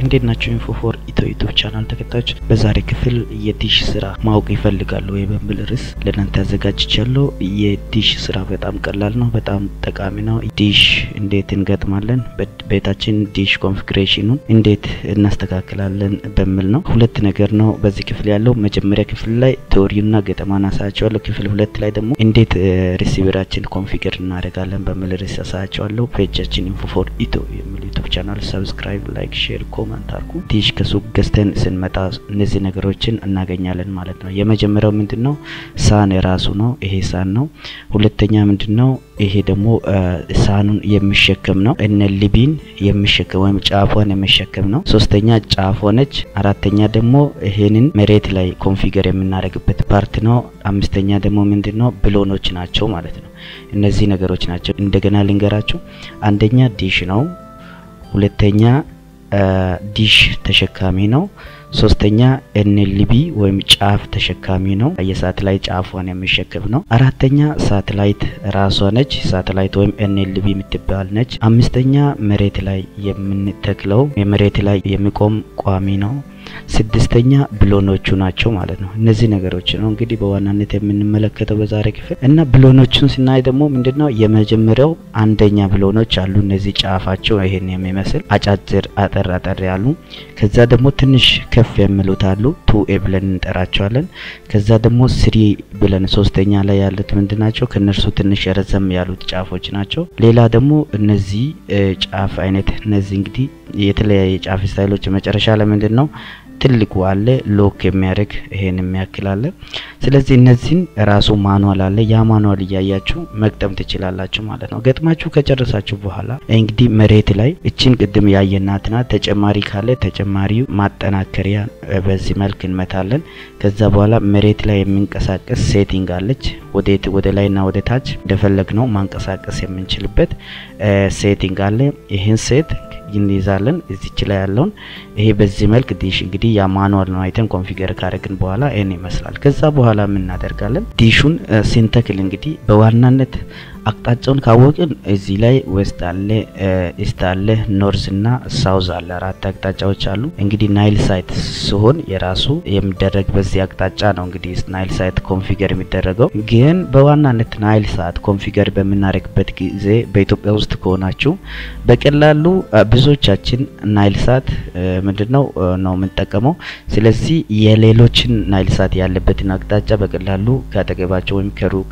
እንዴት ናቸው? ኢንፎ ፎር ኢትዮ ዩቱብ ቻናል ተከታዮች በዛሬ ክፍል የዲሽ ስራ ማወቅ ይፈልጋሉ ወይ በሚል ርዕስ ለእናንተ አዘጋጅቻለሁ። የዲሽ ስራ በጣም ቀላል ነው፣ በጣም ጠቃሚ ነው። ዲሽ እንዴት እንገጥማለን፣ ቤታችን ዲሽ ኮንፊግሬሽኑን እንዴት እናስተካክላለን በሚል ነው። ሁለት ነገር ነው በዚህ ክፍል ያለው። መጀመሪያ ክፍል ላይ ቴዎሪና ገጠማን አሳያቸዋለሁ። ክፍል ሁለት ላይ ደግሞ እንዴት ሪሲቨራችን ኮንፊገር እናደርጋለን በሚል ርዕስ አሳያቸዋለሁ። ፔጃችን ኢንፎ ፎር ኢትዮ የሚል ዩቱብ ቻናል ሰብስክራይብ፣ ላይክ፣ ሼር፣ ኮመንት አርጉ። ዲሽ ከሱቅ ገዝተን ስንመጣ እነዚህ ነገሮችን እናገኛለን ማለት ነው። የመጀመሪያው ምንድን ነው? ሳህን የራሱ ነው። ይሄ ሳህን ነው። ሁለተኛ ምንድን ነው? ይሄ ደግሞ ሳህኑን የሚሸከም ነው። እነ ሊቢን የሚሸከም ወይም ጫፏን የሚሸከም ነው። ሶስተኛ ጫፍ ሆነች። አራተኛ ደግሞ ይሄንን መሬት ላይ ኮንፊገር የምናደርግበት ፓርት ነው። አምስተኛ ደግሞ ምንድን ነው? ብሎኖች ናቸው ማለት ነው። እነዚህ ነገሮች ናቸው። እንደገና ልንገራችሁ። አንደኛ ዲሽ ነው። ሁለተኛ ዲሽ ተሸካሚ ነው። ሶስተኛ ኤንኤልቢ ወይም ጫፍ ተሸካሚ ነው። የሳተላይት ጫፏን የሚሸከም ነው። አራተኛ ሳተላይት ራሷ ነች። ሳተላይት ወይም ኤንኤልቢ የምትባል ነች። አምስተኛ መሬት ላይ የምንተክለው የመሬት ላይ የሚቆም ቋሚ ነው። ስድስተኛ ብሎኖቹ ናቸው ማለት ነው። እነዚህ ነገሮች ነው እንግዲህ በዋናነት የምንመለከተው በዛሬ ክፍል እና ብሎኖቹን ስናይ ደግሞ ምንድነው የመጀመሪያው አንደኛ ብሎኖች አሉ። እነዚህ ጫፋቸው ይሄን የሚመስል አጫጭር አጠር አጠር ያሉ ከዛ ደግሞ ትንሽ ከፍ የሚሉት አሉ ቱ ኤ ብለን እንጠራቸዋለን። ከዛ ደግሞ ስሪ ብለን ሶስተኛ ላይ ያሉት ምንድናቸው? ከነርሱ ትንሽ ረዘም ያሉት ጫፎች ናቸው። ሌላ ደግሞ እነዚህ ጫፍ አይነት እነዚህ እንግዲህ የተለያየ ጫፍ ስታይሎች መጨረሻ ላይ ምንድን ነው ትልቁ አለ ሎክ የሚያደርግ ይሄን የሚያክል አለ። ስለዚህ እነዚህን ራሱ ማኑዋል አለ። ያ ማኑዋል እያያችሁ መግጠም ትችላላችሁ ማለት ነው። ገጥማችሁ ከጨረሳችሁ በኋላ እንግዲህ መሬት ላይ እችን ቅድም ያየናት ናት። ተጨማሪ ካለ ተጨማሪው ማጠናከሪያ በዚህ መልክ እንመታለን። ከዛ በኋላ መሬት ላይ የሚንቀሳቀስ ሴቲንግ አለች። ወዴት ወደ ላይና ወደ ታች እንደፈለግ ነው ማንቀሳቀስ የምንችልበት ሴቲንግ አለ። ይህን ሴት እንይዛለን እዚች ላይ ያለውን ይሄ በዚህ መልክ ዲሽ እንግዲህ ያ ማኑዋል ነው አይተን ኮንፊገር ካደረግን በኋላ ይሄን ይመስላል። ከዛ በኋላ ምን እናደርጋለን? ዲሹን ሲንተክል እንግዲህ በዋናነት አቅጣጫውን ካወቅን እዚህ ላይ ዌስት አለ፣ ኢስት አለ፣ ኖርዝ እና ሳውዝ አለ። አራት አቅጣጫዎች አሉ። እንግዲህ ናይል ሳይት ሲሆን የራሱ የሚደረግ በዚህ አቅጣጫ ነው እንግዲህ ናይል ሳይት ኮንፊገር የሚደረገው። ግን በዋናነት ናይል ሳት ኮንፊገር በምናደርግበት ጊዜ በኢትዮጵያ ውስጥ ከሆናችሁ በቀላሉ ብዙዎቻችን ናይል ሳት ምንድነው ነው የምንጠቀመው። ስለዚህ የሌሎችን ናይል ሳት ያለበትን አቅጣጫ በቀላሉ ከአጠገባቸው ወይም ከሩቅ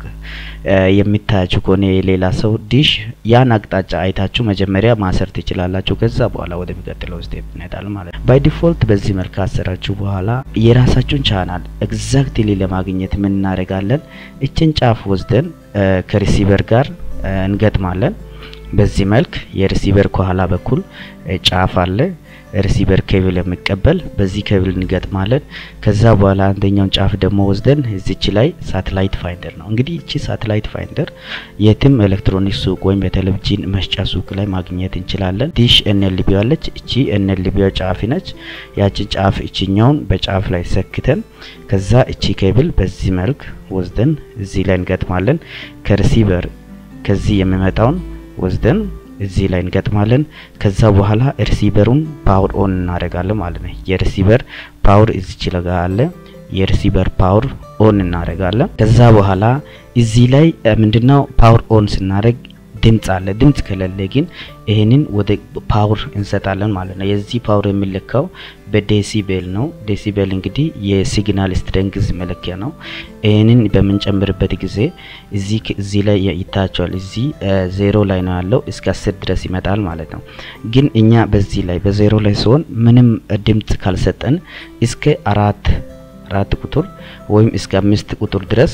የሚታያችሁ ከሆነ የሌላ ሰው ዲሽ ያን አቅጣጫ አይታችሁ መጀመሪያ ማሰር ትችላላችሁ። ከዛ በኋላ ወደሚቀጥለው ስቴፕ እንሄዳለን ማለት ነው። ባይ ዲፎልት በዚህ መልክ አሰራችሁ በኋላ የራሳችሁን ቻናል ኤግዛክትሊ ለማግኘት ምን እናደርጋለን? እችን ጫፍ ወስደን ከሪሲቨር ጋር እንገጥማለን። በዚህ መልክ የሪሲቨር ከኋላ በኩል ጫፍ አለ ሪሲቨር ኬብል የሚቀበል በዚህ ኬብል እንገጥማለን። ከዛ በኋላ አንደኛውን ጫፍ ደግሞ ወስደን እዚች ላይ ሳተላይት ፋይንደር ነው እንግዲህ እቺ ሳተላይት ፋይንደር የትም ኤሌክትሮኒክስ ሱቅ ወይም በቴሌቪዥን መስጫ ሱቅ ላይ ማግኘት እንችላለን። ዲሽ ኤንኤልቢ አለች። እቺ ኤንኤልቢ ጫፍ ነች። ያቺን ጫፍ እቺኛውን በጫፍ ላይ ሰክተን ከዛ እቺ ኬብል በዚህ መልክ ወስደን እዚህ ላይ እንገጥማለን። ከሪሲቨር ከዚህ የሚመጣውን ወስደን እዚህ ላይ እንገጥማለን። ከዛ በኋላ ሪሲቨሩን ፓወር ኦን እናደርጋለን ማለት ነው። የሪሲቨር ፓወር እዚች ለጋ አለ። የሪሲቨር ፓወር ኦን እናደርጋለን። ከዛ በኋላ እዚህ ላይ ምንድነው ፓወር ኦን ስናደርግ ድምጽ አለ። ድምጽ ከሌለ ግን ይሄንን ወደ ፓወር እንሰጣለን ማለት ነው። የዚህ ፓወር የሚለካው በዴሲቤል ነው። ዴሲቤል እንግዲህ የሲግናል ስትሬንግዝ መለኪያ ነው። ይሄንን በምንጨምርበት ጊዜ እዚህ እዚህ ላይ ይታያቸዋል። እዚህ ዜሮ ላይ ነው ያለው እስከ አስር ድረስ ይመጣል ማለት ነው። ግን እኛ በዚህ ላይ በዜሮ ላይ ሲሆን ምንም ድምጽ ካልሰጠን እስከ አራት አራት ቁጥር ወይም እስከ አምስት ቁጥር ድረስ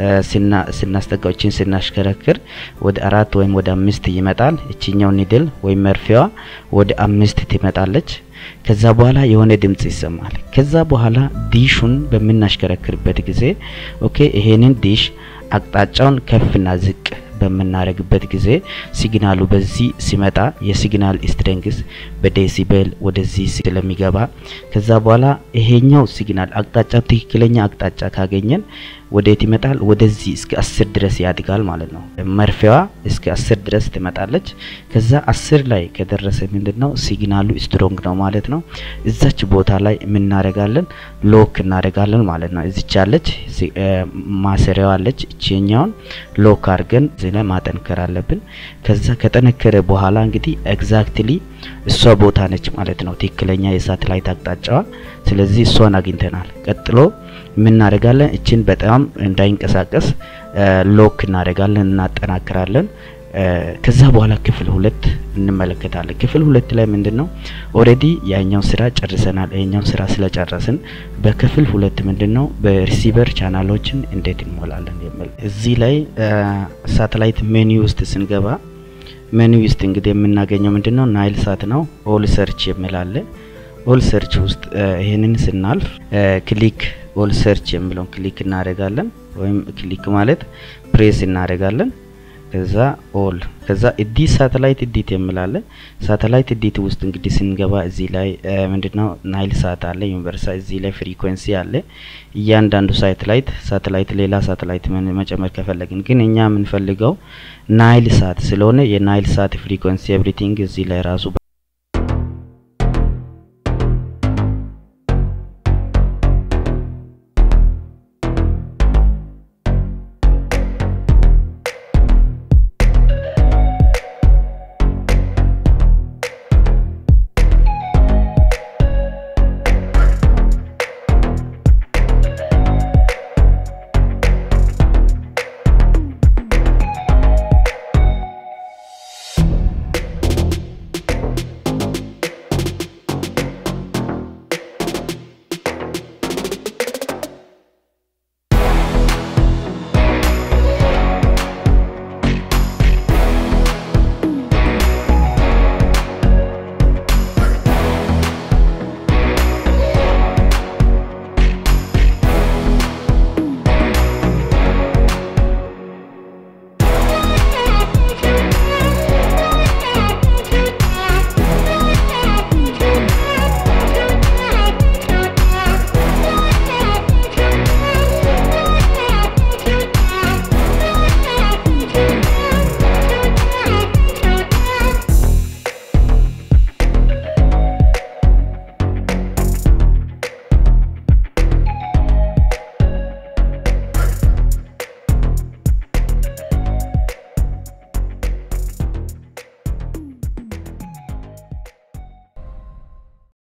ስናስጠጋዎችን ስናሽከረክር ወደ አራት ወይም ወደ አምስት ይመጣል። እችኛው ኒድል ወይም መርፌዋ ወደ አምስት ትመጣለች። ከዛ በኋላ የሆነ ድምጽ ይሰማል። ከዛ በኋላ ዲሹን በምናሽከረክርበት ጊዜ ኦኬ ይሄንን ዲሽ አቅጣጫውን ከፍና ዝቅ በምናደርግበት ጊዜ ሲግናሉ በዚህ ሲመጣ የሲግናል ስትሬንግስ በዴሲቤል ወደዚህ ስለሚገባ ከዛ በኋላ ይሄኛው ሲግናል አቅጣጫ ትክክለኛ አቅጣጫ ካገኘን ወዴት ይመጣል? ወደዚህ እስከ አስር ድረስ ያድጋል ማለት ነው። መርፌዋ እስከ አስር ድረስ ትመጣለች። ከዛ አስር ላይ ከደረሰ ምንድን ነው ሲግናሉ ስትሮንግ ነው ማለት ነው። እዛች ቦታ ላይ የምናደርጋለን ሎክ እናደርጋለን ማለት ነው። እዚች ያለች ማሰሪያዋ አለች። እቺኛውን ሎክ አድርገን እዚህ ላይ ማጠንከር አለብን። ከዛ ከጠነከረ በኋላ እንግዲህ ኤግዛክትሊ እሷ ቦታ ነች ማለት ነው፣ ትክክለኛ የሳተላይት አቅጣጫዋ። ስለዚህ እሷን አግኝተናል። ቀጥሎ የምናደርጋለን እችን በጣም እንዳይንቀሳቀስ ሎክ እናደርጋለን፣ እናጠናክራለን። ከዛ በኋላ ክፍል ሁለት እንመለከታለን። ክፍል ሁለት ላይ ምንድን ነው ኦሬዲ ያኛውን ስራ ጨርሰናል። ይሄኛውን ስራ ስለጨረስን በክፍል ሁለት ምንድን ነው በሪሲቨር ቻናሎችን እንዴት እንሞላለን የሚል እዚህ ላይ ሳተላይት ሜኒ ውስጥ ስንገባ ሜኒ ውስጥ እንግዲህ የምናገኘው ምንድን ነው ናይል ሳት ነው። ኦል ሰርች የሚላለ ኦል ሰርች ውስጥ ይህንን ስናልፍ ክሊክ ኦል ሰርች የሚለውን ክሊክ እናደርጋለን። ወይም ክሊክ ማለት ፕሬስ እናደርጋለን። ከዛ ኦል ከዛ ኤዲት ሳተላይት ኤዲት የሚላለ ሳተላይት ኤዲት ውስጥ እንግዲህ ስንገባ እዚህ ላይ ምንድነው ናይል ሳት አለ ዩኒቨርሳ እዚህ ላይ ፍሪኩዌንሲ አለ። እያንዳንዱ ሳተላይት ሳተላይት ሌላ ሳተላይት መጨመር ከፈለግን ግን እኛ የምንፈልገው ናይል ሳት ስለሆነ የናይል ሳት ፍሪኩዌንሲ ኤቭሪቲንግ እዚህ ላይ ራሱ